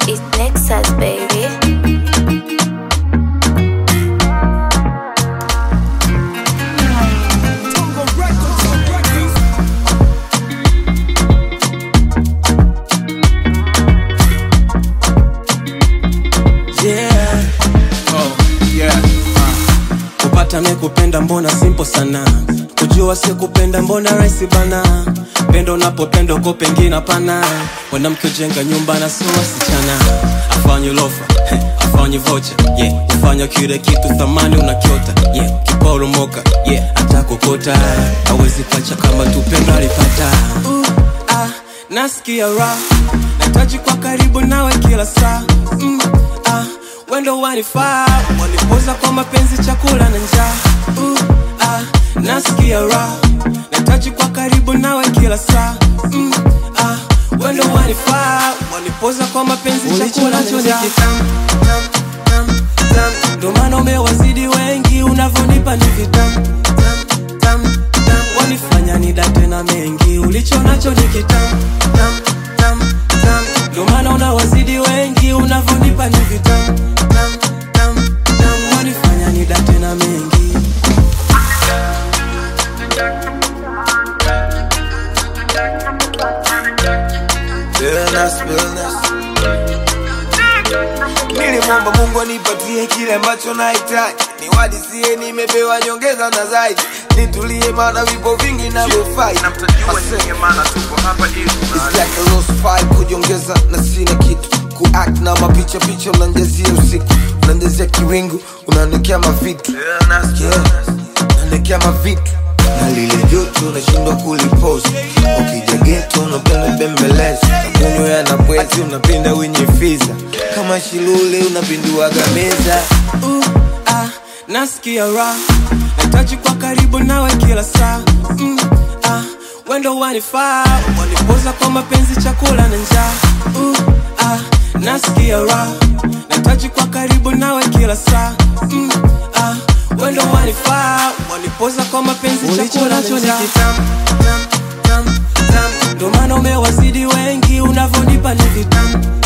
It's Nexus, baby. yeah. Oh, yeah. Uh. kupata kupenda mbona simple sana kujua si kupenda mbona rahisi bana pendo unapopenda uko pengine hapana mwanamke ujenga nyumba na sio wasichana afanye lofa heh, afanye vocha yeah. ufanya kile kitu thamani unakiota yeah. kiporomoka yeah. atakokota awezi pacha kama tupendo alipata uh, ah, nasikia raha nahitaji kwa karibu nawe kila saa mm, ah, wendo wanifaa wanipoza kwa mapenzi chakula na njaa uh, ah, nasikia raha nahitaji kwa karibu nawe kila saa mm, ah, wendo wanifaa wanipoza kwa mapenzi chakula na njaa ndo maana umewazidi wengi unavyonipa ni vitam tam, tam, tam. wanifanya nidate na mengi ulicho nacho ni kitam tam, tam, tam. ndo maana unawazidi wengi unavyonipa ni vitam tam, tam, tam. wanifanya nidate na mengi Illness, illness. Nilimwomba Mungu anipatie kile ambacho nahitaji, niwadisie nimepewa nyongeza na zaidi, nitulie maana vipo vingi navyofai. Na mtajua nyinyi maana tuko hapa ili It's like a lost file kujiongeza na sina kitu kuact na mapicha picha unanjazia usiku unanjazia kiwingu unaonekea mavitu yeah. unaonekea mavitu na lile joto unashindwa kulipost ukija geto unapenda bembeleza nakunywa na bwezi unapenda wenye fiza kama shilule unapinduaga meza uh, ah, nasikia raha nahitaji kwa karibu nawe kila saa mm, ah, wendo wanifaa wanipoza kwa mapenzi chakula na njaa uh, ah, nasikia raha nahitaji kwa karibu nawe kila saa mm, ah, wendo wanifaa wanipoza kwa mapenzi chakula na njaa ndo maana umewazidi wengi unavyonipa ni vitam